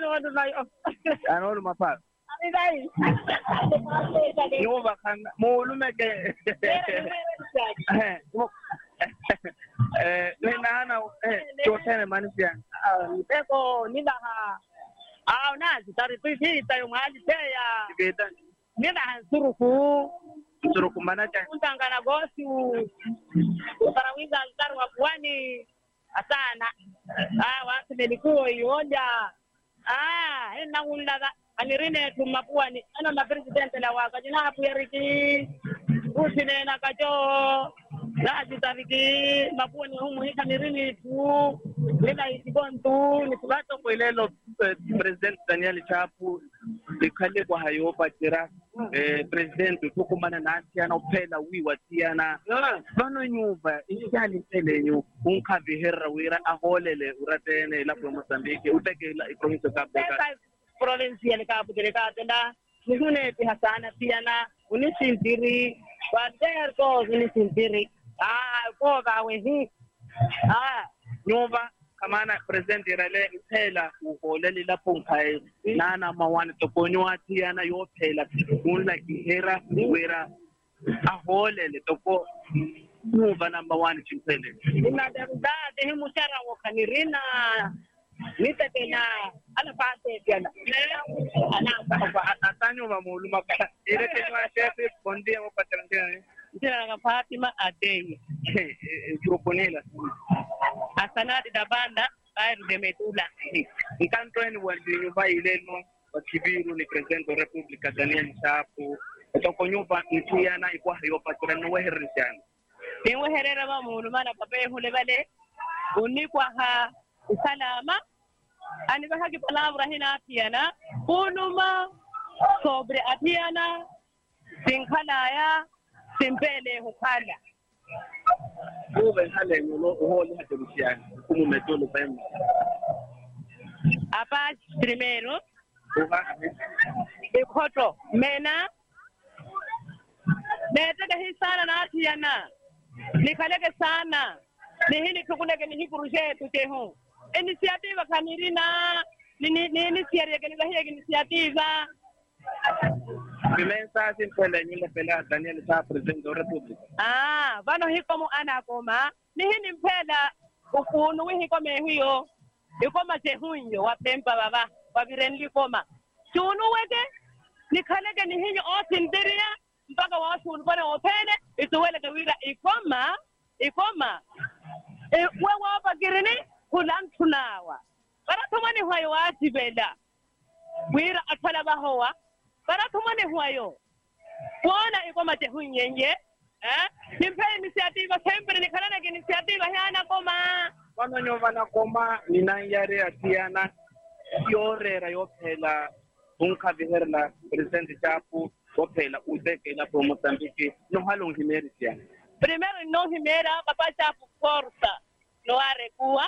watu nayo anolu mapala anidai nyumba kana muulumeke ninahana chotene manisia mpeko nidaha aw nazi tari tuifita yo mwali teya geta nidaha nsuruku surukumbanacha untangana gosi utarawiza altari wa pwani asana ah watu nilikuwa ioja ah ina ulaga anirine tuma pwani ana na president la waka jina hapu yariki usine na kajo Laji tariki mapuni humu hika nirini tu nila isigontu nikubato kwelelo president daniel chapu likhale kwa hayopa tira eh president tukumana nasiana uphela wiwa tiyana vano nyuva isyali mpelenyu unkhaviherra wira aholele uratene lapho emozambique utekela iprovince kabeka Eka provincial ka putere ka tenda nisune pi hasana piyana unisintiri wader ko unisintiri ah ko ga wehi ah nyuva kamana president irale iphela uholele lapho nkhaye nana mawani tokonywa tiyana yophela unla kihera wira aholele toko nyuva number one chimpele ina da da de himu shara wo kanirina nitetena ala pate piyana ana atanyuva muuluma kala ile kenywa shefe bondia mo patrangene Jina la Fatima Adeye. proponela Asanadi da banda Bayru de Metula. nkantoeni wandi nyumba ileno wakibiru ni president wa republika daniel chapo toko nyumba ntiyana ikwa hayopa tira noweherrisana Niwe herera ba munu mana pape hule bale. Unikwa ha usalama. Ani ba haki palabra hina atiana. Unuma sobre atiana. Sinkhalaya. Simpele hukala. ube hale nyulo uhole haterusiana kumu metolo pem Apa primero. uha Ikoto. Mena. Netega hii sana na atiana. nikaleke sana nihini tukuleke nihikurushe tutehu inisiativa kanirina ninisiariekenilahiek inisiativa vimensa simpele nyule pela daniel chapo president wa republika ah vano hikomu anakoma nihini mpela ukunu wihikome hiyo ikoma chehunyo wapempa baba wavirenlikoma chunu weke nikaleke nihinyo osindiria mpaka washulu pone opene ituweleke wira ikoma ikoma e, we wapakirini kulantunawa baratumani hwayo watibela wira athala bahowa baratumani hwayo kuona ikoma tehunyenye eh nimpe inisiativa sempre nikhalanake inisiativa hyana koma vano nyova nakoma ninanyare atiyana yorera yophela unkhaviherla president chapo wophela utekela po mozambique nohalonghimerisiana primero no himera papa chapu forza no arekua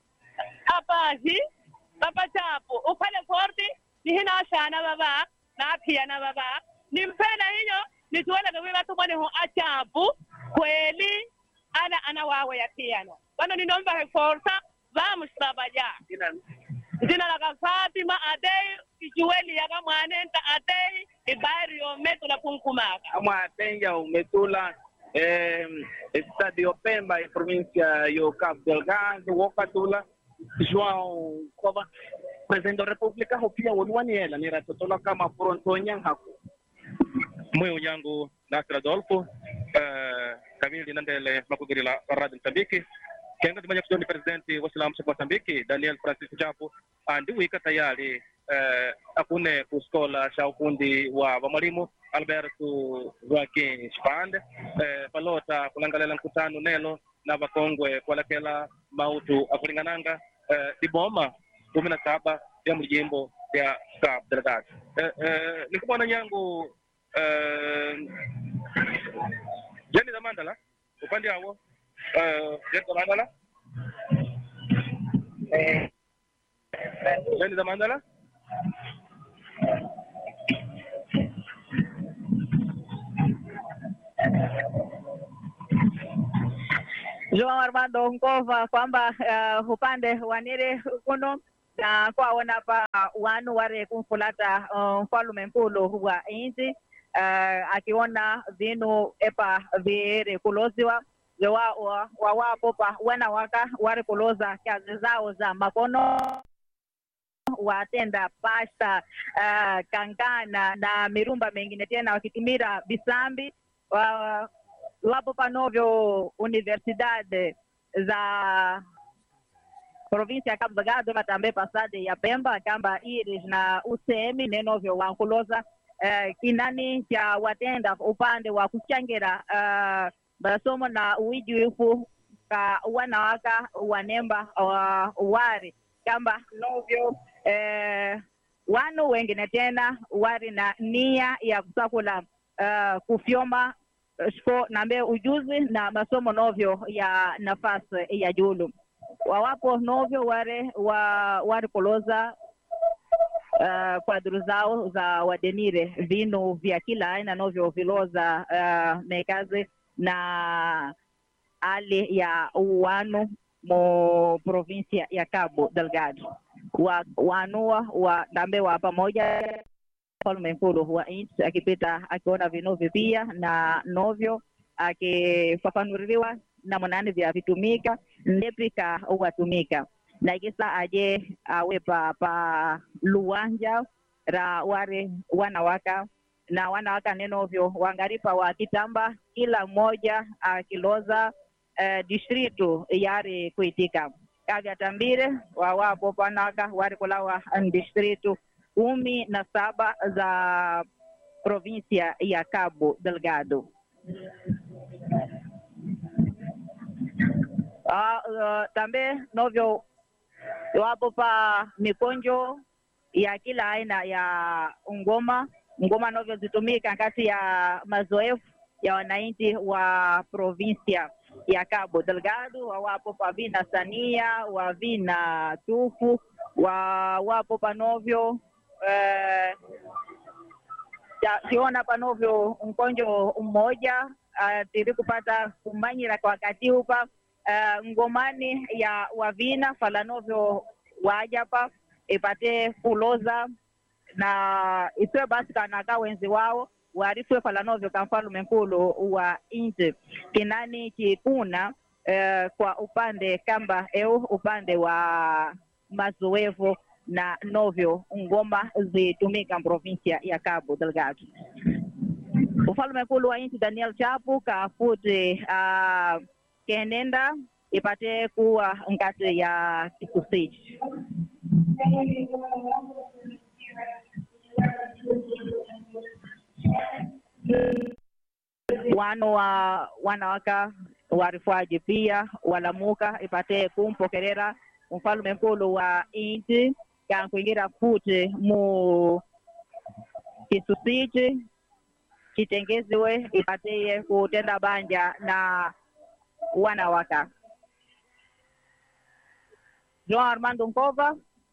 apahi papa chapu uphale forti nihina shana baba na piyana baba nimpena hiyo nituwele kwa watu mwani ho achapu kweli ana ana wawe ya piyano bano ninomba he forza vamos trabalhar jina la Fatima Adei ijueli yaka mwanenta Adei ibairi yometo la punkumaka amwe atenja umetula eh, estado yo pemba e província yo cabo delgado wokatula joão kova presidente da república hopia woluaniela niratotola kama frontonyan hako moyo yangu Nasir Adolfo uh, kamili nandele makugirila radio Msambiki kenga timanya kutoni presidenti wa Islamu cha Msambiki Daniel Francis Chapo andi wika tayari uh, akune kuskola sha ufundi wa vamwalimu Alberto Joaquim Spande uh, palota kulangalela mkutano nelo na vakongwe kualekela mautu akulingananga uh, diboma kumi na saba ya mjimbo ya Cabo Delgado uh, uh, nikubona nyangu uh, Jeni za Mandala upande hawo uh, Jeni za Mandala Jeni za Mandala João Armando Nkova kwamba uh, upande wa Nile kuno na kwaona pa wanu ware kumfulata uh, mfalume nkulu wa inti uh, akiona vinu epa viri kuloziwa wa, wa, wawapo pa wana waka wari kuloza kazi zao za makono watenda pasta uh, kangana na mirumba mengine tena wakitumira bisambi wa, wapo panovyo universidade za provinsia ya Cabo Delgado vatambe pasade ya Pemba kamba iris na usemi nenovyo wankuloza uh, kinani cha watenda upande wa kuchangira uh, masomo na uijuifu ka wanawaka wanemba wa wari kamba novyo eh, wanu wengine tena wari na nia ya kusakula uh, kufyoma spo nambe ujuzi na masomo novyo ya nafasi ya julu wawapo novyo ware wa wari kuloza uh, kwadru zao za wadenire vinu vya kila aina novyo viloza uh, mekazi na hali ya wanu mo provinsia ya Cabo Delgado wa wanua wa dambe wa pamoja mfalme mkulu wa nchi akipita akiona vinuvi pia na novyo akifafanuriwa namnani vya vitumika ndepika watumika na kisa aje awe pa pa luwanja ra ware wanawaka na wanawaka nenovyo wangaripa wa kitamba kila mmoja akiloza uh, distritu yari kuitika kavyatambire wawapo panaka wari kulawa distritu kumi na saba za provinsia ya Cabo Delgado. Uh, uh, tambe novyo wapo pa mikonjo ya kila aina ya ngoma ngoma novyo zitumika kati ya mazoefu ya wananchi wa provinsia ya Cabo Delgado, wawapo pa vina sania wa vina tufu wa wapo panovyo eh, kiona panovyo mkonjo mmoja uh, tiri kupata kumanyira kwa wakati upa uh, ngomani ya wavina falanovyo wajapa ipate kuloza na isiwe basi kanaka wenzi wao waarifwe falanovyo ka mfalume nkulu wa nchi kinani kikuna uh, kwa upande kamba eu upande wa mazoevu na novyo ngoma zitumika provinsia ya Cabo Delgado. Ufalme mkulu wa nchi Daniel Chapu kafuti uh, kenenda ipate kuwa ngati ya kikusiji wano wa wanawaka warifwaji pia walamuka ipate kumpokerera mfalume mkulu wa inchi kankuingira futi mu kisusiji kitengeziwe ipateye kutenda banja na wanawaka João Armando Nkova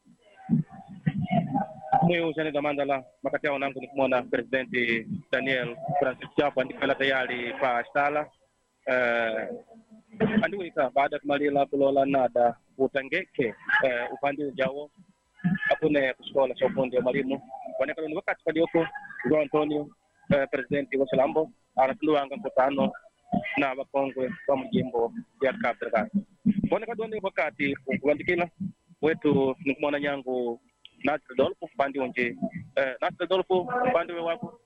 mwiu janida mandala makati yao nangu nikumwona presidenti daniel francis chapo andikala tayari pa stala uh, andiwika baada ya kumalila kulola nada utangeke uh, upande ujawo apune kusikola cha ufundi wa mwalimu wanekalo ni wakati palioko João Antonio uh, presidenti wa Salambo anatunduwanga mkutano na wakongwe wa mjimbo ya Cabo Delgado bonekadoni wakati ukuandikila wetu nikumwona nyangu Nasir Dolfo upande unje eh, Nasir Dolfo upande we wako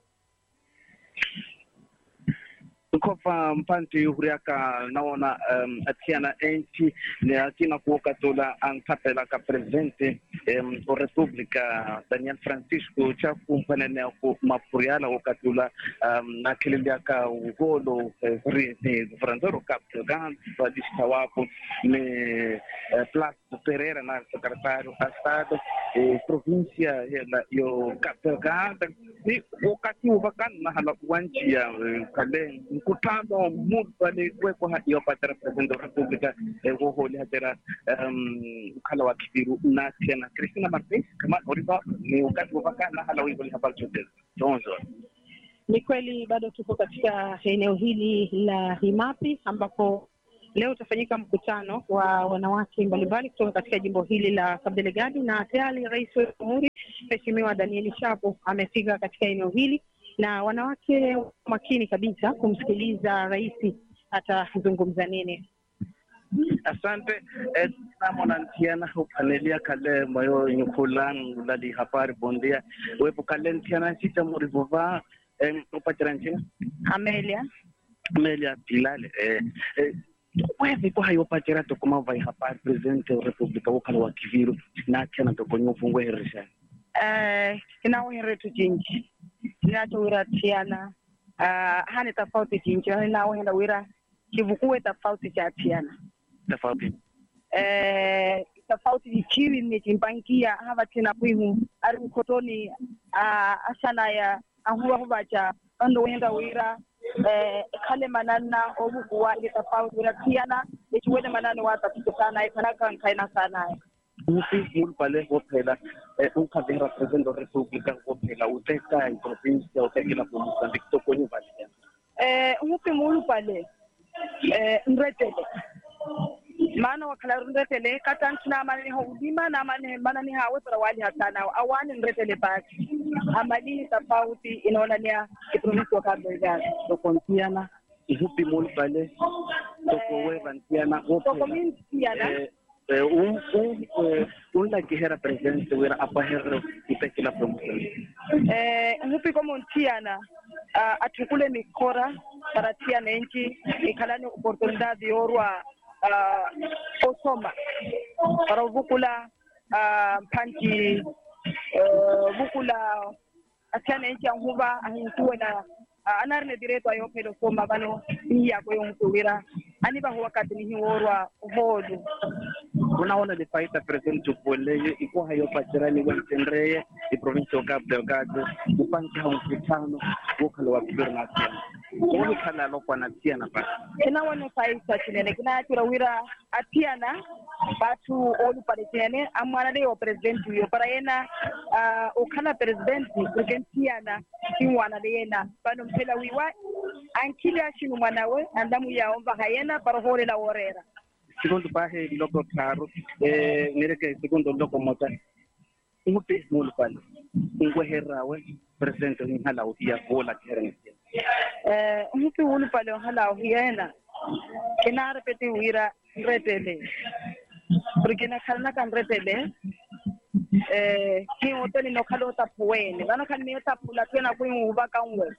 nkova mpanti huriaka naona um, atiana enchi ni akina kuoka tola ankapela ka presidente um, o republika daniel francisco chafu mpanene ku mapuriala okatula um, nakililiaka ugolo eh, vri- ni governador cap delgado vadista wapo ni eh, plas pereira na secretário a estado eh, província yela yo cap delgado ni wakati uvakan mahala wanjia eh, kale mkutano muda aliwekwa hadi wapata president wa republika eh, woholi hatera um, ukhala wa kibiru na tena Christina Martins kama oriva ni wakati uvakan mahala wivoli habari chote chonzo Ni kweli bado tuko katika eneo hili la Himapi ambapo leo utafanyika mkutano wa wanawake mbalimbali kutoka katika jimbo hili la Cabo Delgado, na tayari rais wa jamhuri Mheshimiwa Daniel Chapo amefika katika eneo hili, na wanawake makini kabisa kumsikiliza rais atazungumza nini. asante eh, namonantiana upanelia kale moyo nyukulan lali hapari bondia wepo kale ntiana sita morivova eh, upatira nchina Amelia, melia pilale eh, eh, wevi kwa hayo patira tokuma vai hapari presidente wa republika wakala wa kiviru na tena tokonyo fungwe herisha eh, inawoheretu jinji inachowira tiana uh, hane tofauti jinji inawohenda wira kivukuwe tofauti cha tiana tofauti eh, tofauti ichiwi nechimpangia hava tena kwihu ari mkotoni uh, asana ya ahuwa huvacha ando wenda wira eh, khale manana ovukuwa ile tofauti wira tiana echiwele manana watapito sana ikanaka nkaina sana upi mulpale wophela eh, unkhavera presidente wa republika wophela uteka iprovinsia utekela po mozambique tokonyo valia eh, ngupi mulu pale eh, nretele maana wakhala nretele katantina amane ho udima na amane mana ni hawe para wali hatana awani nretele basi amalini tofauti inaonania kiprovinsi wa Cabo Delgado tokontiana upi mulpale tokowe ntiana soko wophela mingi tiana Eh, eh, un un eh, un la que era presidente hubiera apaherro y tekela po mozambique eh, ngupi komo ntiana uh, atukule mikora para tiana enchi ikhalani oportunidade yorwa uh, osoma para vukula uh, mphanji uh, vukula atiana enchi anhuva ahinkuwe na uh, anarine direto ayophelo soma vano iyako yonkuwira ani vaho wakati nihiworwa holu unaona lifaita presidente upoleye ikuwa hayo pachirani wentendreye iprovinsi ya Cabo Delgado upancha mkutano wokhala wa kibiri na tiana uni khala lokwa na tiana basi kinawone faisa chinene kinayatira wira atiana batu olupale chinene amwana leyo presidenti uyo para yena uh, ukhala presidenti kurike ntiana kinwana leyena pano mphela wiwa ankile ashinu mwanawe andamu yaomva hayena para holela worera segundo bahe loko tharu eh nireke segundo loko mota umupe mulu pale ngweherawe presidente nghala uya bola kherene eh umupi ulupale ohala huyena kinara peti wira nretele porque nakhala nakanretele eh kiwoteli nokhala otapuwene vano khali miyotapula twena kwihuva kanwe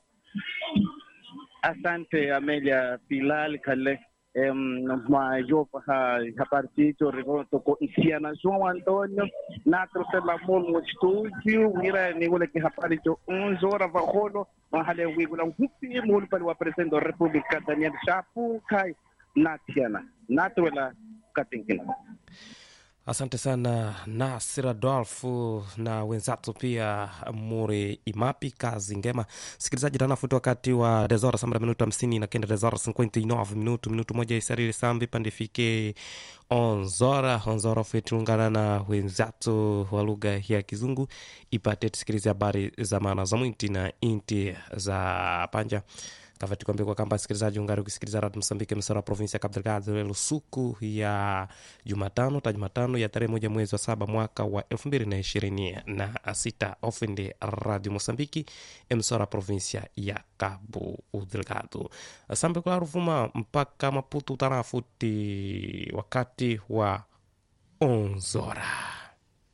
Asante Amelia Pilal Kale em mayo ha ha partido rigo toko isiana João Antonio na trotela mol mo studio wira ni wala ki hapari to unzora va holo mahale wigula hupi mol pali wa presidente da República Daniel Chapo kai na tiana na twela katinkina Asante sana Nasir Adolfu na wenzatu pia Muri Imapi, kazi ngema. Sikilizaji, tanafuti wakati wa desora sambra minuto hamsini na kenda desora 59 minuto minuto moja isarili sambi pandifike onzora onzora fetulungana na wenzatu wa lugha ya Kizungu ipate tusikilize habari za maana za mwinti na inti za panja kavati kwambia kwa kamba msikilizaji ungari ukisikiliza radio msambike msara wa provinsi ya Cabo Delgado lelo suku ya Jumatano ta Jumatano ya tarehe moja mwezi wa saba mwaka wa elfu mbili na ishirini na sita ofende radio Mosambiki emsora provinsia ya Cabo Delgado sambe kula ruvuma mpaka Maputo tarafuti wakati wa onzora